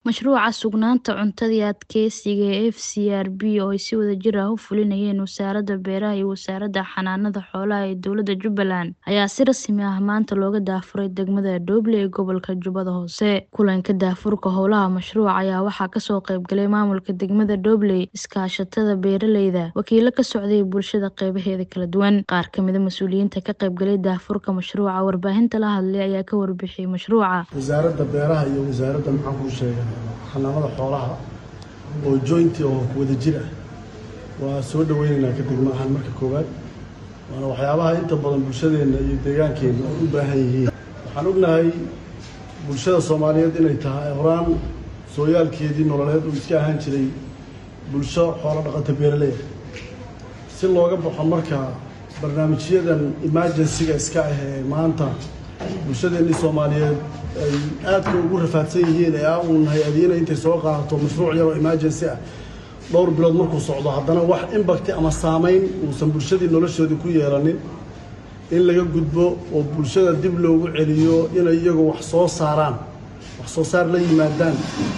Mashruuca sugnaanta cuntada iyo adkeysiga ee FCRB oo ay si wadajir ah u fulinayeen Wasaaradda Beeraha iyo Wasaaradda Xanaanada Xoolaha ee Dowladda Jubbaland ayaa si rasmi ah maanta looga daafuray degmada Dooble ee gobolka Jubbada Hoose. Kulanka daafurka howlaha mashruuca ayaa waxaa kasoo qayb galay maamulka degmada Dooble, iskaashatada beeraleyda, wakiilo ka socday bulshada qeybaheeda kala duwan. Qaar ka mid ah mas'uuliyiinta ka qayb galay daafurka mashruuca warbaahinta la hadlay ayaa ka warbixiyay mashruuca. wasaaradda beeraha iyo wasaaradda maxaan kuu sheegay xanaanada xoolaha oo jointi oo wada jir ah waa soo dhaweynaynaa ka degmo ahaan marka koowaad waana waxyaabaha inta badan bulshadeenna iyo deegaankeenna ay u baahan yihiin waxaan ognahay bulshada soomaaliyeed inay tahay horaan sooyaalkeedii nololeed uu iska ahaan jiray bulsho xoolo dhaqata beeraley ah si looga baxo marka barnaamijyadan emergency-ga iska ah ee maanta bulshadeennii soomaaliyeed ay aadka ugu rafaadsan yihiin ee aan uun hay-adiina intay soo qaadato mashruuc yaroo emergency ah dhowr bilood markuu socdo haddana wax imbakti ama saameyn uusan bulshadii noloshoodii ku yeelanin in laga gudbo oo bulshada dib loogu celiyo inay iyagu wax soo saaraan wax soo saar la yimaadaan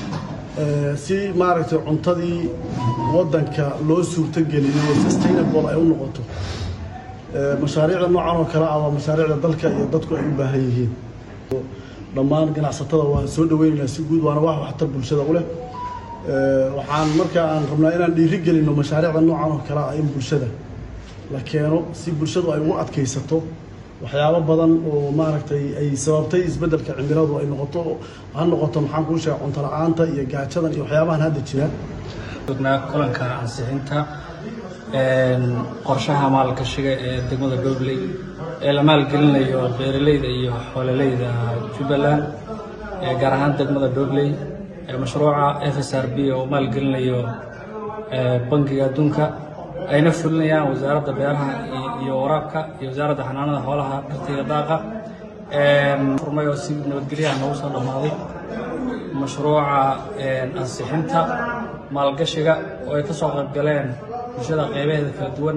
si maaragtay cuntadii waddanka loo suurtogeliyo oo sustainable ay u noqoto mashaariicda noocan oo kale ah waa mashaariicda dalka iyo dadku ay u baahan yihiin dhammaan ganacsatada waan soo dhaweynaynaa si guud waana wax waxtar bulshada u leh waxaan markaa aan rabnaa inaan dhiiri gelinno mashaariicda noocan oo kale ah in bulshada la keeno si bulshadu ay ugu adkaysato waxyaabo badan oo maaragtay ay sababtay isbeddelka cimiladu ay noqoto ha noqoto maxaan kuu sheega cunto la-aanta iyo gaajadan iyo waxyaabahan hadda jira kulanka ansixinta qorshaha maalgashiga ee degmada Doobley ee la maalgelinayo beeraleyda iyo xoololeyda Jubbaland ee gaar ahaan degmada Doobley ee mashruuca FSRB oo maalgelinayo bangiga adduunka ayna fulinayaan wasaaradda beeraha iyo waraabka iyo wasaaradda xanaanada xoolaha dhirtayda daaqa furmay oo si nabadgelyaha noogu soo dhammaaday mashruuca ansixinta maalgashiga oo ay ka soo qayb galeen bulshada qeybaheeda kala duwan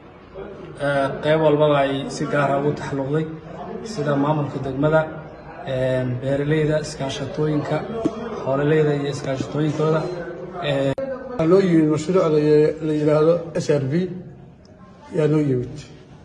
qeyb walbaba ay si gaara ugu taxalluqday sida maamulka degmada beeraleyda iskaashatooyinka xoololeyda iyo iskaashatooyinkooda waxaa noo yimid mashruucda la yidhaahdo s r b yaa noo yimid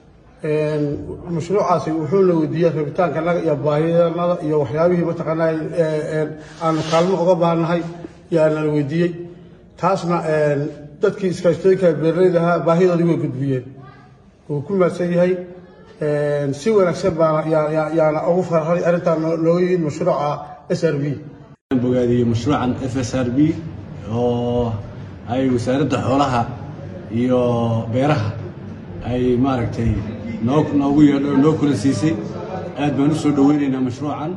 mashruucaasi wuxuuna weydiiyey rabitaanka naga iyo baahiyanada iyo waxyaabihii mataqaanaa aanu kaalmo uga baahnahay yaa nala weydiiyey taasna dadkii iskaashatooyinka beeraleyda ahaa baahidoodii way gudbiyeen wuu ku mahadsan yahay si wanaagsan baana yaana ugu farxay arrintaan nooga yimid mashruuca s r b bogaadiyey mashruucan f s r b oo ay wasaaradda xoolaha iyo beeraha ay maaragtay noo noogu yeedho noo kula siisay aad baan u soo dhoweynaynaa mashruucan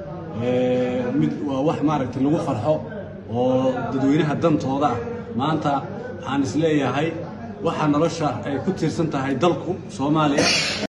mid waa wax maaragtay lagu farxo oo dadweynaha dantooda ah maanta waxaan is leeyahay waxa nolosha ay ku tiirsan tahay dalku soomaaliya